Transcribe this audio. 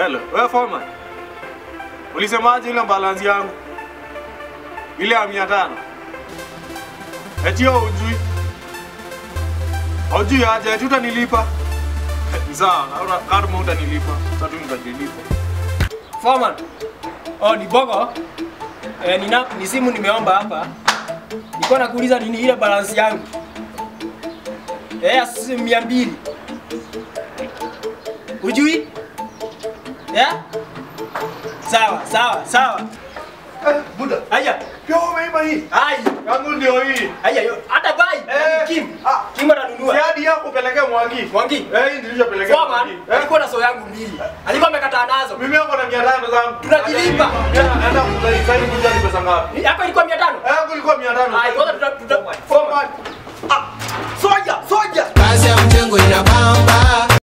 Hello, wewe foreman. Ulisemaje ile balance yangu? Ile ya 500. Eti hiyo hujui. Hujui aje, eti utanilipa. Ni Sawa, naona kama utanilipa. Sasa tu nitajilipa. Foreman. Oh, ni Bogo. Eh, nina, ni simu nimeomba hapa. Nilikuwa nakuuliza nini ile balance yangu. Eh, asi mia mbili. Ujui? Yeah? Sawa, sawa, sawa. Eh, buda. Aya, Pia umeiba hii. ai, Yangu ndio hii. aya, yo, hata bai. Eh, Kim. ah. Kim atanunua. Si hadi yako pelekea Mwangi. Mwangi. Eh, hii nilishopelekea Foreman, Mwangi. Eh, alikuwa na so yangu mbili. Alikuwa amekataa nazo. mimi hapo na 500 zangu. Tunajilipa. Enda kudai sasa hivi kujali pesa ngapi? Hapa ilikuwa 500. Eh, yangu ilikuwa 500. Ai, kwanza tuta tuta Foreman. Soja, soja. kazi ya mjengo inabamba